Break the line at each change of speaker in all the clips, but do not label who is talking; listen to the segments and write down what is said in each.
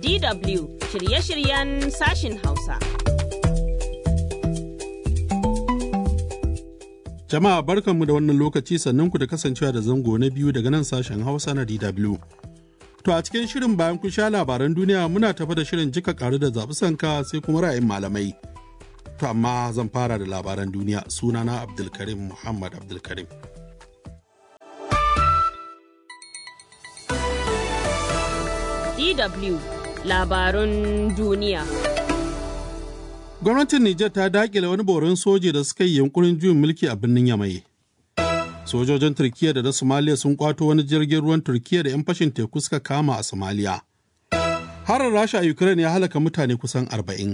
DW shirye-shiryen sashin Hausa.
Jama'a barkanmu da wannan lokaci sannan ku da kasancewa da zango na biyu daga nan sashen Hausa na DW. To a cikin shirin bayan kun sha labaran duniya muna tafa da shirin jika karu da zaɓi sanka sai kuma ra'ayin malamai. To amma zan fara da labaran duniya sunana Abdulkarim Muhammad Abdulkarim.
DW labarun duniya.
Gwamnatin Nijar ta dakile wani boron soji da suka yi yunkurin juyin mulki a birnin Yamai. Sojojin Turkiyya da na Somalia sun kwato wani jirgin ruwan Turkiyya da 'yan fashin teku suka kama a Somalia. Harin Rasha a Ukraine ya halaka mutane kusan arba'in.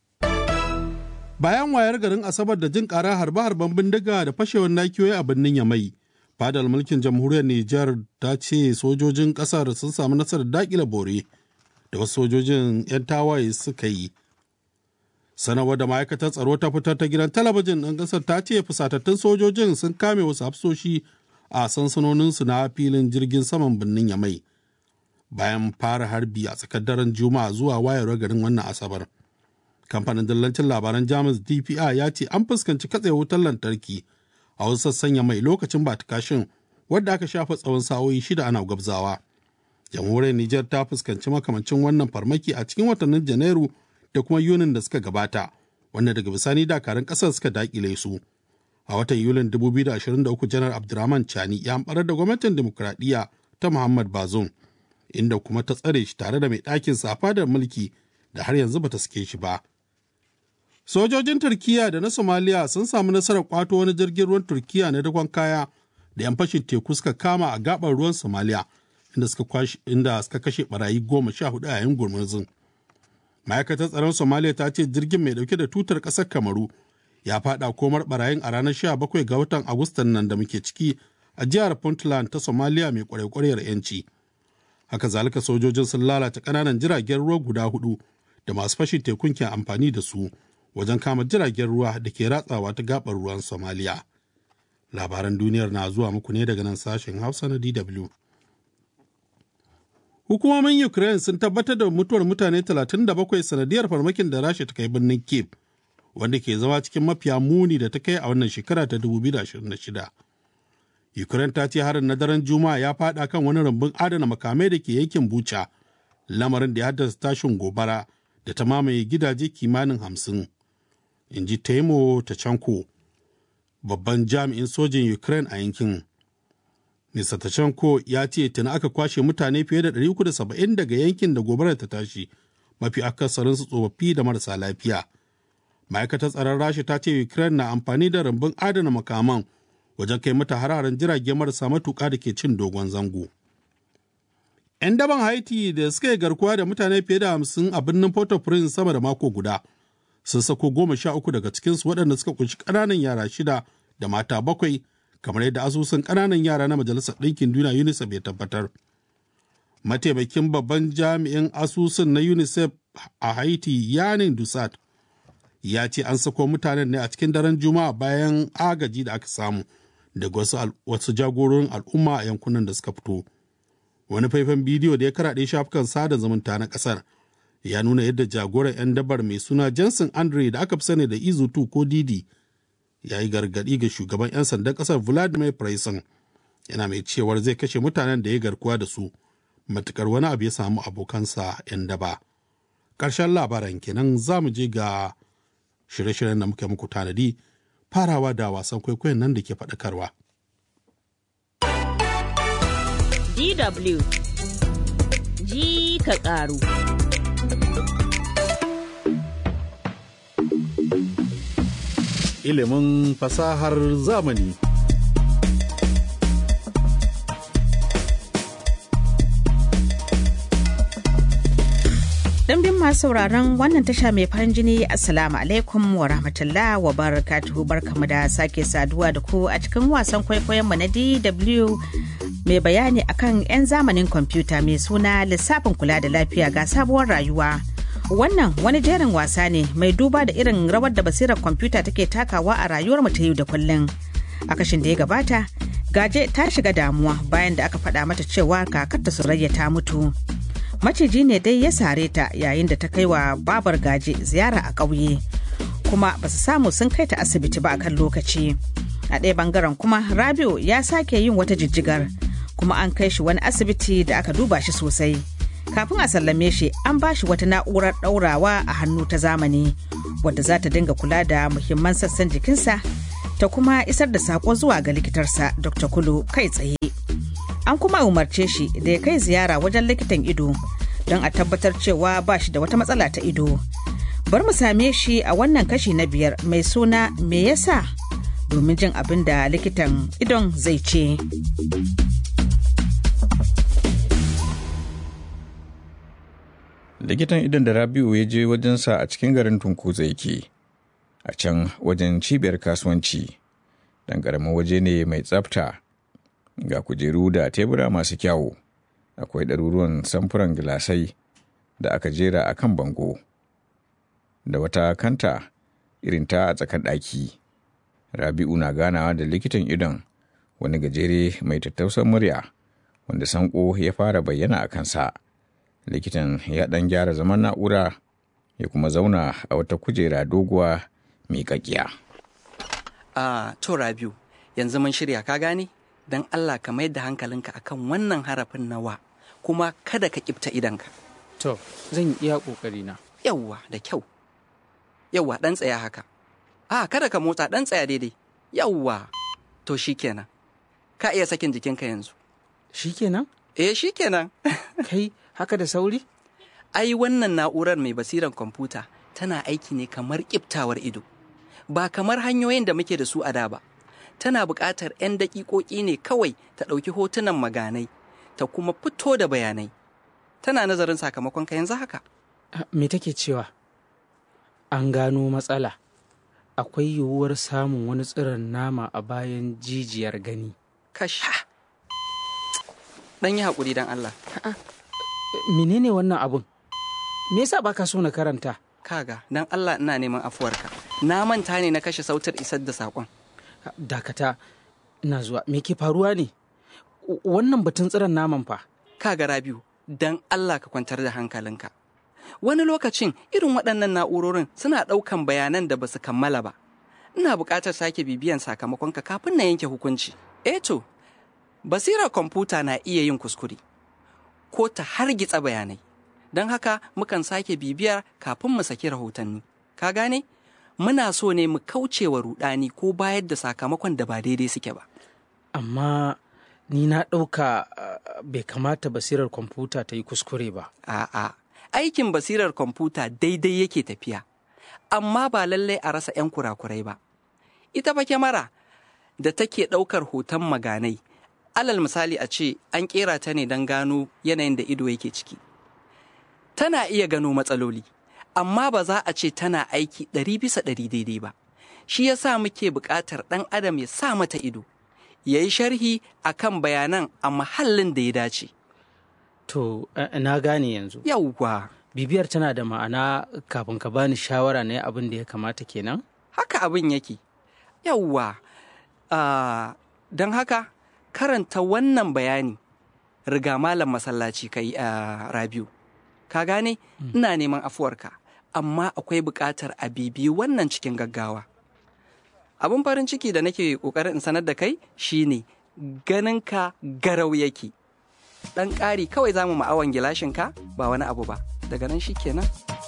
Bayan wayar garin Asabar da jin ƙara harbe-harben bindiga da fashewar nakiyoyi a birnin Yamai, fadar mulkin jamhuriyar Nijar ta ce sojojin ƙasar sun samu nasarar dakile bore da wasu sojojin 'yan tawaye suka yi. sanarwar da ma'aikatar tsaro ta fitar ta gidan talabijin ɗin ƙasar ta ce fusatattun sojojin sun kame wasu hafsoshi a sansanoninsu na filin jirgin saman birnin yamai bayan fara harbi a tsakar daren juma'a zuwa wayar garin wannan asabar kamfanin dillancin labaran jamus dpa ya ce an fuskanci katse wutar lantarki a wasu sassan yamai lokacin batikashin wadda aka shafa tsawon sa'o'i shida ana gwabzawa jamhuriyar nijar ta fuskanci makamancin wannan farmaki a cikin watannin janairu da kuma yunin da suka gabata wanda daga bisani dakarun kasar suka dakile su a watan yulin 2023 janar abdurrahman chani ya ambarar da gwamnatin demokuraɗiyya ta muhammad bazoum inda kuma ta tsare shi tare da mai ɗakin sa fadar mulki da har yanzu bata sake shi ba sojojin turkiya da na somaliya sun samu nasarar kwato wani jirgin ruwan turkiya na dakon kaya da 'yan fashin teku suka kama a gabar ruwan somaliya inda suka kashe barayi goma sha hudu a yayin gurmurzin ma'aikatar tsaron somaliya ta ce jirgin mai dauke da tutar ƙasar kamaru ya fada komar barayin a ranar 17 ga watan agustan nan da muke ciki a jihar puntland ta somaliya mai kwarekwarewar yanci haka zalika sojojin sun lalata ƙananan jiragen ruwa guda hudu da masu fashin tekun ke amfani da su wajen kama jiragen ruwa da ke ratsawa ta gabar ruwan somaliya labaran duniyar na zuwa muku ne daga nan sashen hausa na dw Hukumomin Ukraine sun tabbatar da mutuwar mutane 37 sanadiyar farmakin da Rasha ta kai birnin Kiev, wanda ke zama cikin mafiya muni da ta kai a wannan shekara ta 2026. Ukraine ta ce harin na daren Juma'a ya fada kan wani rumbun adana makamai da ke yankin Bucha, lamarin da ya haddasa tashin gobara da ta mamaye gidaje kimanin hamsin. In ji Taimo Tachanko, babban jami'in sojin Ukraine a yankin. Mr. Tachanko ya ce tuni aka kwashe mutane fiye da 370 daga yankin da gobarar ta tashi mafi akasarinsu tsofaffi da marasa lafiya. Ma'aikatar tsaron Rasha ta ce Ukraine na amfani da rambun adana makaman wajen kai mata hararen jirage marasa matuƙa da ke cin dogon zango. 'Yan daban Haiti da suka yi garkuwa da mutane fiye da hamsin a birnin Port-au-Prince sama da mako guda sun sako goma sha uku daga cikinsu waɗanda suka kunshi ƙananan yara shida da mata bakwai kamar yadda asusun ƙananan yara na majalisar ɗinkin duniya unicef ya tabbatar mataimakin babban jami'in asusun na unicef a haiti yanin dusat ya ce an sako mutanen ne a cikin daren juma'a bayan agaji da aka samu daga wasu, wasu jagororin al'umma a yankunan da suka fito wani faifan bidiyo da ya karaɗe shafukan sada zumunta na ƙasar ya nuna yadda jagoran 'yan dabar mai suna jensen andre da aka fi sani da izutu ko didi ya yi gargaɗi ga shugaban 'yan sandan ƙasar vladimir Praisan yana mai cewar zai kashe mutanen da ya garkuwa da su matukar wani abu ya samu abokansa 'yan daba ƙarshen labaran kenan za mu je ga shirye-shiryen da muke muku tanadi farawa da wasan kwaikwayon nan da ke faɗakarwa.
DW ji ka ƙaru.
ilimin fasahar zamani.
Ɗimbin masu sauraron wannan tasha mai farin jini Assalamu alaikum wa rahmatullah wa barakatuhu barkamu da sake saduwa da ku a cikin wasan kwaikwayonmu na DW mai bayani akan 'yan zamanin kwamfuta mai suna lissafin kula da lafiya ga sabuwar rayuwa. Wannan wani jerin wasa ne mai duba da irin rawar da basirar kwamfuta take takawa a rayuwar mu ta yau da kullum. A kashin da ya gabata, Gaje ta shiga damuwa bayan da aka faɗa mata cewa kakarta Surayya ta mutu. maciji ne dai ya sare ta yayin da ta kai wa babar gaje ziyara a ƙauye kuma ba su samu sun kai ta asibiti ba a kan lokaci a ɗaya bangaren kuma rabiu ya sake yin wata jijjigar kuma an kai shi wani asibiti da aka duba shi sosai kafin a sallame shi an ba shi wata na'urar ɗaurawa a hannu ta zamani wadda za ta dinga kula da muhimman sassan jikinsa ta kuma isar da saƙo zuwa ga likitarsa dr kulu kai tsaye an kuma umarce shi da ya kai ziyara wajen likitan ido don a tabbatar cewa ba shi da wata matsala ta ido bar mu same shi a wannan kashi na biyar mai suna me yasa domin jin abin da likitan idon zai ce
likitan idon da rabiu ya je wajensa a cikin garin tunkuza yake a can wajen cibiyar kasuwanci dan ƙaramin waje ne mai tsafta ga kujeru da tebura masu kyawu akwai ɗaruruwan samfuran gilasai da aka jera a kan bango da wata kanta irin ta a tsakar ɗaki rabi'u na ganawa da likitan idon wani gajere mai tattausan murya wanda sanko ya fara bayyana a kansa likitan ya ɗan gyara zaman na'ura ya kuma zauna a wata kujera doguwa miƙaƙiya.
a to rabiu yanzu mun shirya ka gane don allah ka mayar da hankalinka akan wannan harafin nawa kuma kada ka kifta idanka
To, zan iya ƙoƙari na.
yawwa da kyau yawwa ɗan tsaya haka a kada ka motsa ɗan tsaya daidai yawwa to shikenan ka iya sakin jikinka yanzu
Shikenan?
eh shikenan
Kai haka da sauri?
ai wannan na'urar mai basiran kwamfuta tana aiki ne kamar kiftawar ido ba kamar hanyoyin da muke da su a da ba tana buƙatar 'yan daƙiƙoƙi ne kawai ta ɗauki hotunan maganai ta kuma fito da bayanai tana nazarin sakamakon ka yanzu haka
Ah, Me take cewa? An gano matsala. Akwai yiwuwar samun wani tsiron nama a bayan jijiyar gani.
kash ɗan yi haƙuri don Allah
Eh, Menene wannan abun? Me yasa baka so na karanta?
kaga don Allah ina neman afuwarka na manta ne na kashe sautar isar da saƙon
Ah, Dakata, ina zuwa. Me ke faruwa ne? W- Wannan batun tsiron naman fa.
kaga rabiu don Allah ka kwantar da hankalinka wani lokacin irin waɗannan na'urorin suna ɗaukan bayanan da ba su kammala ba ina buƙatar sake bibiyan sakamakonka kafin na yanke hukunci eh to basirar kwamfuta na iya yin kuskure ko ta hargitsa bayanai don haka mukan sake bibiyar kafin mu saki rahotanni ka gane muna so ne mu kauce wa rudani ko bayar da sakamakon da ba daidai suke ba
Amma ni na ɗauka ah, bai kamata basirar kwamfuta ta yi kuskure ba.
A'a, aikin basirar kwamfuta daidai yake tafiya, amma ba lallai a rasa 'yan kurakurai ba. Ita fa kyamara da take ɗaukar hoton maganai, alal misali a ce an ƙera ta ne don gano yanayin da ido yake ciki. Tana iya gano matsaloli, amma ba za a ce tana aiki ɗari bisa ɗari daidai ba. Shi ya sa muke buƙatar ɗan adam ya sa mata ido, ya yi sharhi a kan bayanan a mahallin da ya dace.
To, eh, na gane yanzu.
Yawwa.
Bibiyar tana da ma'ana kafin ka bani shawara na abin da ya kamata kenan?
haka abin yake yawwa Ah, don haka karanta wannan bayani riga malam masallaci kai a rabiu ka gane ina neman afuwarka amma akwai buƙatar a bibiyi wannan cikin gaggawa abin farin ciki da nake ƙoƙarin in sanar da kai shine ganinka garau yake ɗan ƙari kawai za mu ma'awan gilashinka ba wani abu ba daga nan shi kenan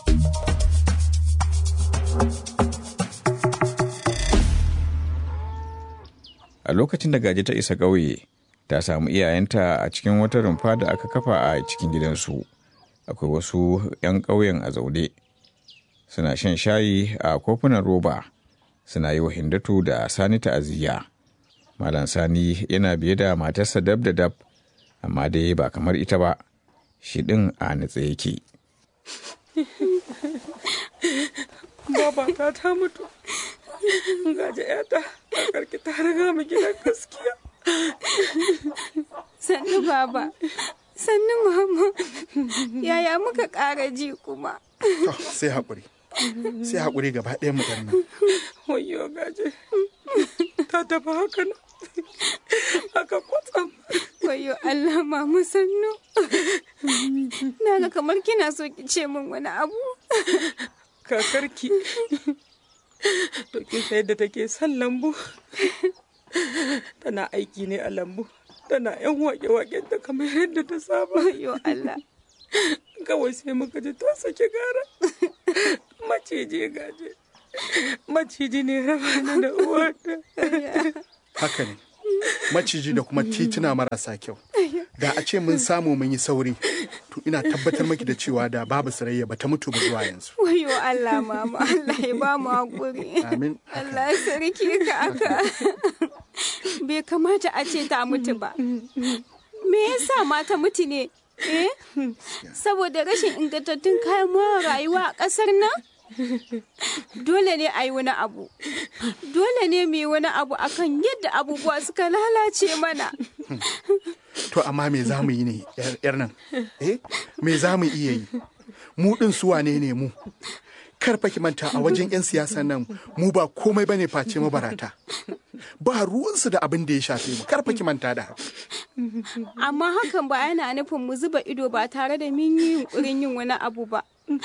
a lokacin da gaji ta isa ƙauye ta samu iyayenta a cikin wata rumfa da aka kafa a cikin gidansu akwai wasu 'yan ƙauyen a zaune suna shan shayi a kofunan roba suna yi wa hindatu da sani ta'aziyya malam sani yana biye da matarsa dab da dab amma dai ba kamar ita ba shi ɗin a nutse yake
Babata ta mutu. Gaji ‘yata, karki ta riga mu gidan gaskiya.
Sannu baba, sannu mama, yaya muka ƙara ji kuma.
To, sai haƙuri.
sai haƙuri gaba ɗayan mu ɗan nan
wayo gaje ta tafi haka nan haka kwatsam
Wayo Allah mamu sannu. Na ga kamar kina so ki ce min wani abu.
kakarki to kin san yadda take son lambu tana aiki ne a lambu tana yan wake-waken ta kamar yadda ta saba
Wayo Allah.
kawai sai muka ji ta sake gara maciji gaje maciji ne raba ni da uwata
haka ne maciji da kuma tituna marasa kyau da a ce mun samu mun yi sauri to ina tabbatar maki da cewa da babu sarayya ba ta mutu ba zuwa yanzu
Wayo Allah mama Allah ya ba mu hakuri.
amin
Allah ya sarki ka aka. Bai kamata a ce ta mutu ba. Me yasa ma ta mutu ne? Eh? Saboda rashin ingantattun kayan more rayuwa a ƙasar nan? Dole ne a yi wani abu. Dole ne mu yi wani abu akan yadda abubuwa suka lalace mana.
to amma me za mu yi ne yar- yar nan eh me za mu iya yi mu din su wane ne mu kar fa ki manta a wajen 'yan siyasa nan mu ba komai bane face mabarata ba ruwansu da abin da ya shafe mu kar fa ki manta da haka
Amma hakan ba yana nufin mu zuba ido ba tare da mun yi yunkurin yin wani abu ba.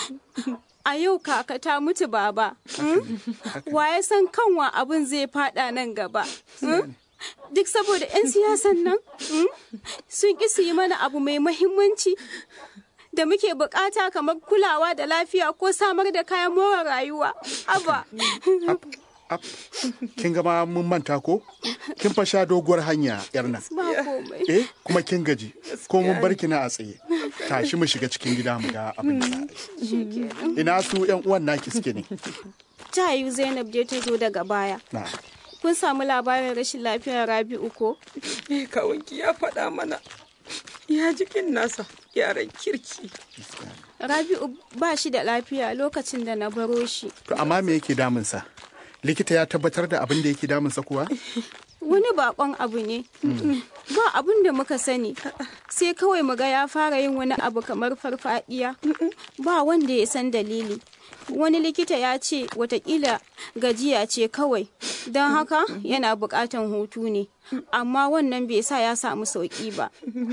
A yau kaka ta mutu baba. mm? Wa ya san kanwa abin zai fada nan gaba? mm? Duk saboda 'yan siyasan nan mm? sun ƙi su yi mana abu mai mahimmanci da muke bukata kamar kulawa da lafiya ko samar da kayan more rayuwa. Aba.
Ap, kin gama mun manta ko kin fa sha doguwar hanya yar nan
Ba komai.
eh kuma kin gaji ko mun bar ki na a tsaye tashi mu shiga cikin gida mu ga abin da za a yi ina su yan uwan naki suke ne
Ta yiwu Zainab dai ta zo daga baya.
na
Kun samu labarin rashin lafiyar Rabi'u ko?
Eh, kawunki ya faɗa mana ya jikin nasa yaran kirki
Rabi'u ba shi da lafiya lokacin da na baro shi.
to amma me yake damunsa likita ya tabbatar da abin da yake damunsa kuwa
Wani bakon abu ne. Ba abin da muka sani. Sai kawai mu ga ya fara yin wani abu kamar farfadiya. Ba wanda ya san dalili. Wani likita ya ce watakila gajiya ce kawai. Don haka yana bukatan hutu ne. Amma wannan bai sa ya samu sauki ba.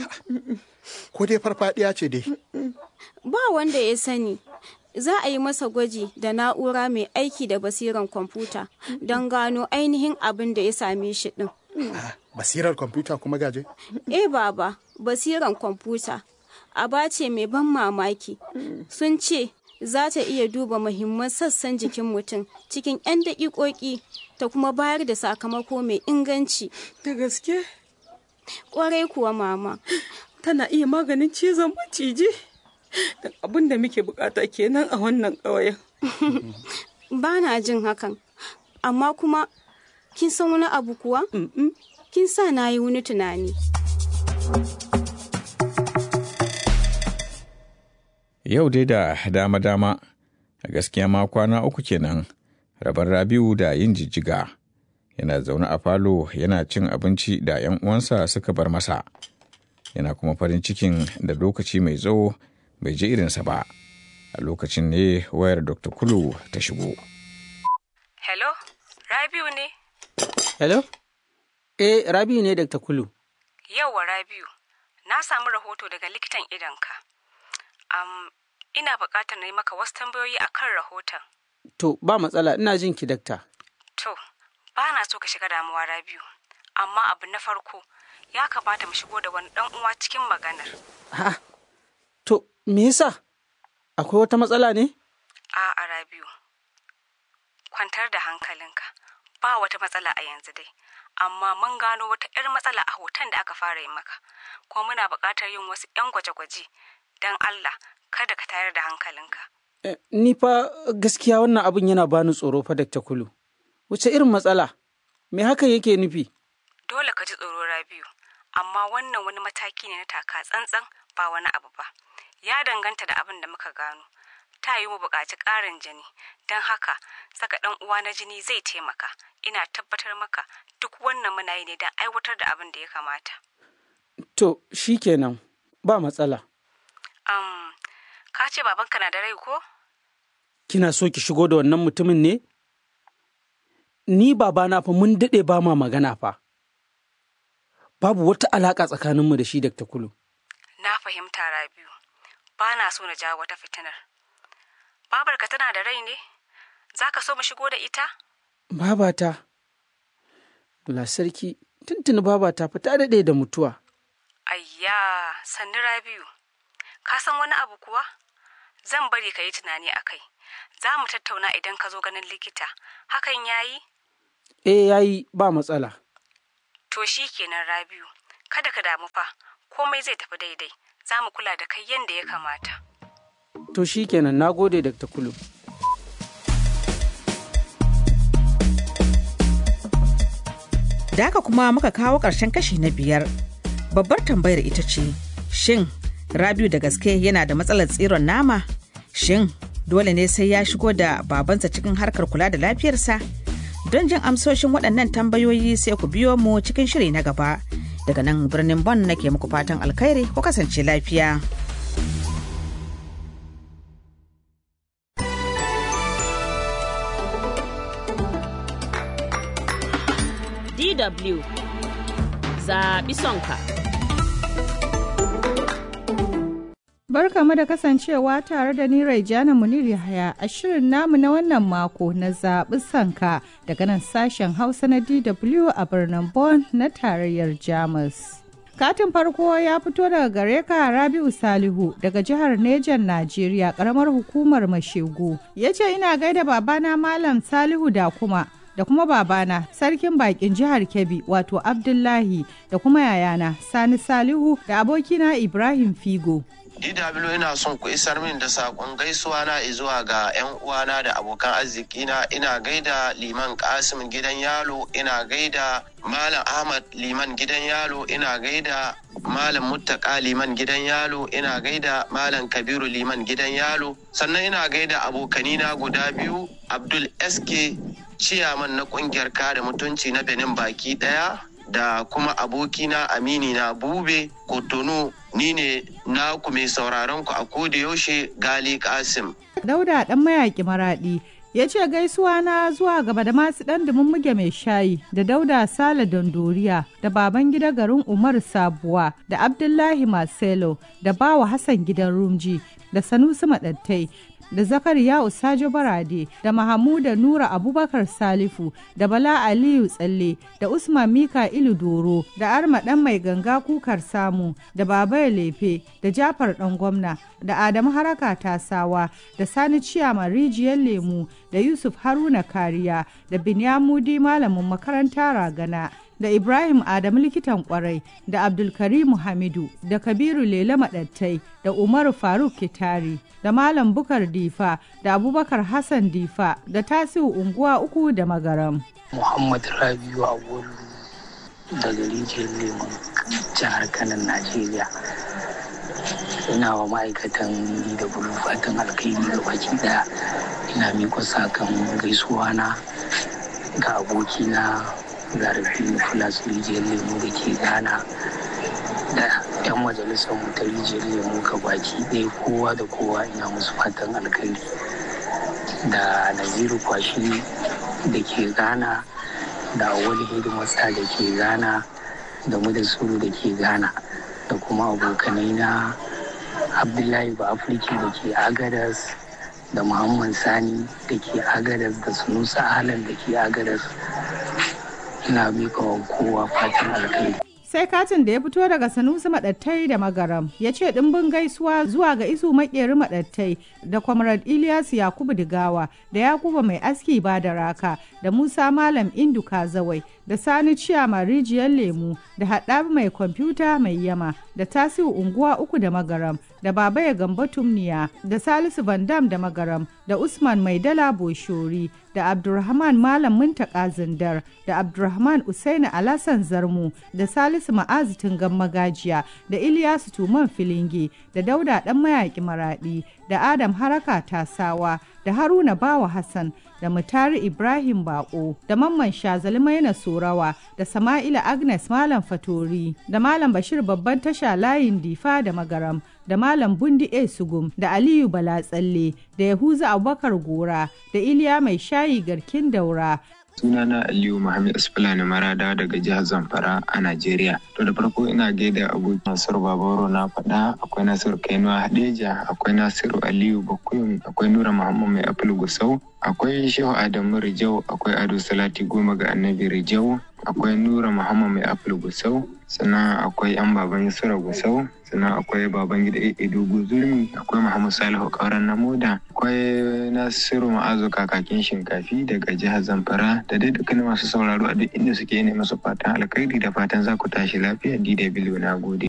ko dai farfadiya ce dai
Ba wanda ya sani. Za a yi masa gwaji da na'ura mai aiki da basiran kwamfuta don gano ainihin abin da ya same shi ɗin.
basirar kwamfuta kuma gaje
Eh baba, basiran kwamfuta. Aba ce mai ban mamaki. Sun ce za ta iya duba muhimman sassan jikin mutum cikin 'yan daƙiƙoƙi ta kuma bayar da sakamako mai inganci.
da gaske
Ƙwarai kuwa mama.
tana iya maganin cizon maciji dan abin da muke bukata kenan a wannan ƙauyen
Ba na jin hakan. Amma kuma, kin san wani abu kuwa? Kin sa na yi wani tunani.
Yau dai da dama-dama, a gaskiya ma kwana uku kenan, rabar Rabiu da yin jijjiga. Yana zaune a falo yana cin abinci da 'yan uwansa suka bar masa. Yana kuma farin cikin da lokaci mai tsawo bai ji irinsa ba. A lokacin ne wayar Dr. Kulu ta shigo.
Hello, Rabiu ne?
Hello? Eh, Rabi ne Dr. Kulu.
Yauwa Rabiu, na samu rahoto daga likitan idonka. Am, ina buƙatar na yi maka wasu tambayoyi a kan rahoton.
To, ba matsala, ina jin ki dakta.
To, ba na so ka shiga damuwa Rabiu, amma abu na farko ya kamata mu shigo da wani ɗan uwa cikin maganar.
Ha, to, me yasa? Akwai wata matsala ne?
A'a Rabiu, kwantar da hankalinka, ba wata matsala a yanzu dai, amma mun gano wata 'yar matsala a hoton da aka fara yi maka, kuma muna buƙatar yin wasu 'yan gwaje-gwaje, don Allah kada ka tayar da hankalinka.
Eh, Ni fa gaskiya wannan abin yana bani tsoro fa Dr. Kulu. Wace irin matsala? Me hakan yake nufi?
Dole ka ji tsoro Rabiu, amma wannan wani mataki ne na taka tsantsan ba wani abu ba. Ya danganta da abin da muka gano. Ta yi mu buƙaci ƙarin jini, don haka saka ɗan uwa na jini zai taimaka. Ina tabbatar maka duk wannan muna yi ne don aiwatar da abin da ya kamata.
To, shi kenan, ba matsala.
Um, ka ce babanka na da rai ko?
kina so ki shigo da wannan mutumin ne? Ni babana fa mun daɗe ba ma magana fa. Babu wata alaƙa tsakaninmu da shi Dr. Kulu.
Na fahimta Rabiu, ba na so na jawo wata fitinar. Babarka tana da rai ne? Za ka so mu shigo da ita?
Babata, Allah sarki, tuntuni babata fa ta daɗe da mutuwa.
Ayya, sannu Rabiu, ka san wani abu kuwa? Zan bari ka yi tunani a kai. Za mu tattauna idan ka zo ganin likita. Hakan ya yi?
Eh yayi ba matsala.
To shi kenan Rabiu, kada ka damu fa, komai zai tafi daidai. Za mu kula da kai yadda ya kamata.
To shi kenan na gode Dr. Kulu.
Da haka kuma muka kawo ƙarshen kashi na biyar. Babbar tambayar ita ce, shin Rabiu da gaske yana da matsalar tsiron nama? Shin dole ne sai ya shigo da babansa cikin harkar kula da lafiyarsa? Don jin amsoshin waɗannan tambayoyi sai ku biyo mu cikin shiri na gaba. Daga nan birnin Bon nake muku fatan alkhairi ku kasance lafiya.
DW zaɓi sonka.
Barkamu da kasancewa tare da ni Raijana Munir Yahaya a shirin namu na wannan mako na zaɓi sanka daga nan sashen Hausa na DW a birnin Bonn na tarayyar Jamus. Katin farko ya fito daga gare ka Rabi'u Salihu daga jihar Nejan Najeriya karamar hukumar Mashegu. Ya ce ina gaida babana Malam Salihu da kuma da kuma babana sarkin bakin jihar Kebbi wato Abdullahi da kuma yayana Sani Salihu da abokina Ibrahim Figo.
DW ina son ku isar min da saƙon gaisuwa na zuwa ga 'yan uwana da abokan arziki na ina gaida liman Kasim gidan yalo ina gaida Malam Ahmad liman gidan yalo ina gaida Malam Muttaka liman gidan yalo ina gaida Malam Kabiru liman gidan yalo sannan ina gaida abokanina guda biyu Abdul SK ciyaman na kungiyar kare mutunci na Benin baki daya da kuma abokina amini na bube kotonu ni ne naku mai sauraron ku a koda yaushe gali kasim
Dauda dan mayaki maradi ya ce gaisuwa na zuwa gaba da masu dan muge mai shayi da dauda sale dondoriya da baban gida garin umar sabuwa da abdullahi marcelo da bawa hassan gidan rumji da sanusi madattai da zakariya usajo barade da mahamuda nura abubakar salifu da bala aliyu tsalle da usman mika ilu doro da arma dan mai ganga kukar samu da baba lefe da jafar dan gwamna da adamu haraka tasawa da sani ciyama rijiyar lemu da yusuf haruna kariya da binyamudi malamin makaranta ragana da Ibrahim Adamu likitan kwarai da Abdulkarimu Hamidu da Kabiru Lele Maɗattai da Umaru Faruk Kitari da Malam Bukar Difa da Abubakar Hassan Difa da Tasiu Unguwa uku da Magaram.
Muhammad Rabiu Awolu daga rijiyar Lemon jihar Kanan Najeriya. Ina wa ma'aikatan da bulu fatan alkairi ga baki daya ina miko sakan gaisuwa na ga abokina zarafi filas rijiyar lemu da ke ghana da 'yan majalisar mu ta rijiyar lemu ga baki ɗaya kowa da kowa ina musu fatan alkhairi da naziru kwashi da ke ghana da wani hidimasa da ke ghana da mu da suru da ke ghana da kuma abokanai na abdullahi ba afirki da ke agadas da muhammad sani da ke agadas da sunusa ahalan da ke agadas ina mika wa kowa fatan alkhairi.
Sai katin da ya fito daga Sanusi Maɗattai da Magaram ya ce ɗimbin gaisuwa zuwa ga isu makeri Maɗattai da Comrade Ilyas Yakubu Digawa da Yakubu Mai Aski ba da Raka da Musa Malam Indu Kazawai da Sani Ciyama Rijiyar Lemu da Haɗabi Mai Kwamfuta Mai Yama da Tasiu Unguwa Uku da Magaram da Baba ya Gamba Tumniya da Salisu Vandam da Magaram da Usman Maidala Boshori da Abdulrahman Malam Muntaka Zindar da Abdulrahman Usaini Alasan Zarmu da Salisu Ma'azu Tungan Magajiya da Iliyasu Tuman Filinge da Dauda Dan Mayaki Maradi da Adam Haraka Tasawa da Haruna Bawa Hassan da Mutari Ibrahim Bako da Mamman Shazali Maina Sorawa da Sama'ila Agnes Malam Fatori da Malam Bashir babban tasha layin Difa da Magaram da da Malam Bundi A Sugum da Aliyu Balatsalle da Yahuza Abubakar Gora da Iliya Mai Shayi Garkin Daura
sunana aliyu muhammad asfulani marada daga jihar zamfara a najeriya to da farko ina gaida abokin nasiru babaro na faɗa akwai nasiru kainuwa hadeja akwai nasiru aliyu bakuyum akwai nura muhammad mai apple gusau akwai shehu adamu rijau akwai ado salati goma ga annabi rijau akwai nura muhammad mai apple gusau sannan akwai yan baban yusura gusau sannan akwai baban gida edo guzurmi akwai muhammad salihu kauran na moda akwai nasiru ma'azu kakakin shinkafi daga jihar zamfara da dai dukkanin masu sauraro a duk inda suke ne masu fatan alkhairi da fatan za ku tashi lafiya dw na gode